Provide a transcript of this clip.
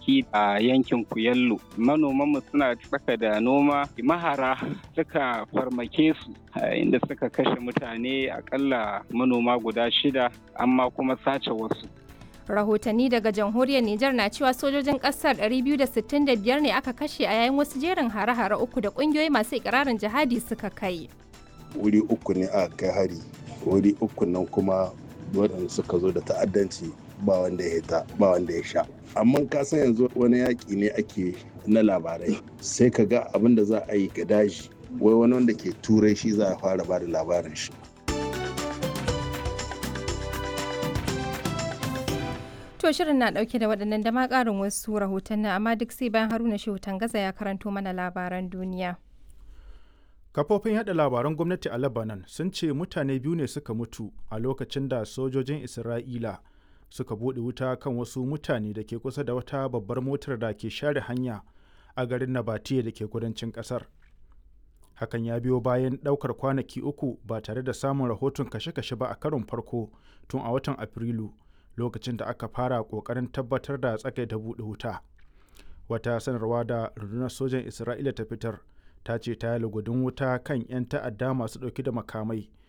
gonaki a yankin Kuyallo. Manomanmu suna tsaka da noma mahara suka farmake su inda suka kashe mutane akalla manoma guda shida amma kuma sace wasu. rahotanni daga jamhuriyar Nijar na cewa sojojin kasar 265 ne aka kashe a yayin wasu jerin hare-hare uku da kungiyoyi masu ikirarin jihadi suka kai. Wuri uku ne aka kai hari, wuri uku nan kuma waɗanda suka zo da ta'addanci ba wanda ya ta ba wanda ya sha. Amma ka san yanzu wani yaƙi ne ake na labarai sai ka ga abin da za a yi ga daji wai wani wanda ke turai shi za a fara ba da labarin shi. To shirin na dauke da waɗannan da ma ƙarin wasu rahotanni amma duk sai bayan Haruna Shehu Tangaza ya karanto mana labaran duniya. Kafofin yada labaran gwamnati a Lebanon sun ce mutane biyu ne suka mutu a lokacin da sojojin Isra'ila suka buɗe wuta kan wasu mutane da ke kusa da wata babbar motar da ke share hanya a garin Nabatiya da ke kudancin ƙasar. Hakan ya biyo bayan ɗaukar kwanaki uku ba tare da samun rahoton kashe-kashe ba a karon farko tun a watan Afrilu. lokacin da aka fara kokarin tabbatar da tsagaita buɗe wuta wata sanarwa da rundunar sojan isra'ila ta fitar ta ce ta yi lugudin wuta kan 'yan ta'adda masu ɗauki da makamai